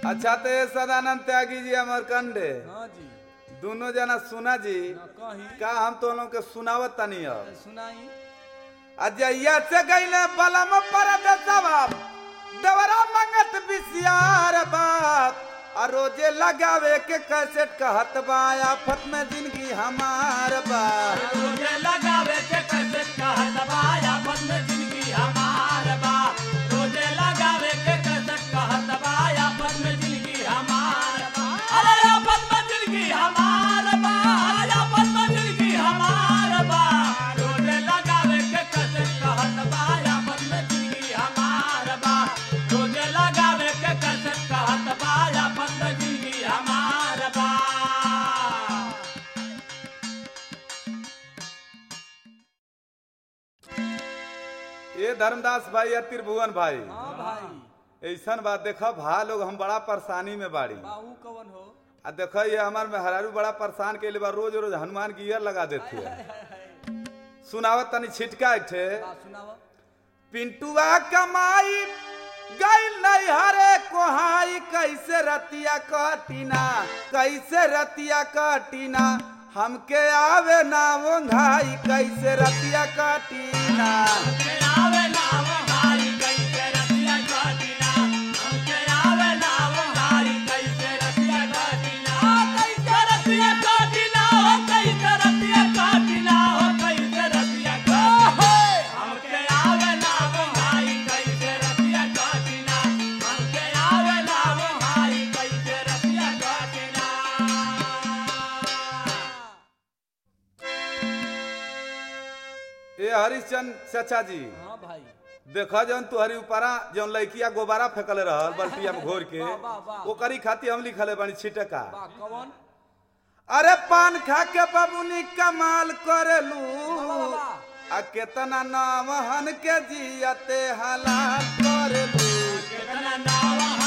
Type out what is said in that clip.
अच्छा तो ये सदानंद त्यागी जी अमर कंडे हाँ जी दोनों जना सुना जी ना कहीं का हम तो लोग के सुनावत तनी अब सुनाई अजैया से गईले बलम पर बेसवाब देवरा मंगत बिसियार बाप आ रोजे लगावे के कैसेट कहत बा आफत में जिंदगी हमार बा रोजे लगावे के कैसे कहत बा आपन में जिंदगी हमार बा रोजे लगावे के कैसे कहत बा आपन में जिंदगी हमार बा अरे आपन में जिंदगी हमार बा आपन में जिंदगी हमार बा रोजे लगावे के कैसे कहत बा आपन में जिंदगी हमार बा रोजे लगावे के कैसे कहत बा आपन में जिंदगी हमार बा ये धर्मदास भाई या त्रिभुवन भाई हाँ भाई ऐसन बात देखो भा लोग हम बड़ा परेशानी में बाड़ी बाबू कवन हो आ देखो ये हमार मेहरारू बड़ा परेशान के लिए बा रोज रोज हनुमान की ईयर लगा देती है सुनावत तनी छिटका एक ठे बात सुनाव पिंटुआ कमाई गई नहीं हरे कोहाई कैसे रतिया कटीना कैसे रतिया कटीना हमके आवे ना वो घाई कैसे रतिया कटीना हमके आवे नाव भाई कैसे रतिया काटिना हमके आवे नाव भाई कैसे रतिया काटिना कैसे रतिया काटिना हो कैसे रतिया काटिना हो कैसे रतिया काटिना हमके आवे नाव भाई कैसे रतिया काटिना हमके आवे नाव भाई कैसे रतिया काटिना ए हरिश्चंद चाचा जी हाँ भाई देखा जौन तुहरी ऊपरा जौन लड़किया गोबारा फेंकले रहल बल्टिया में घोर के वाह, वाह, वाह। ओकरी खाती हम लिखले बानी छिटका बा कवन अरे पान खा के बबुनी कमाल करेलू वाह, वाह, वाह। आ केतना नामहन के जियते हलाल करेलू कितना नाव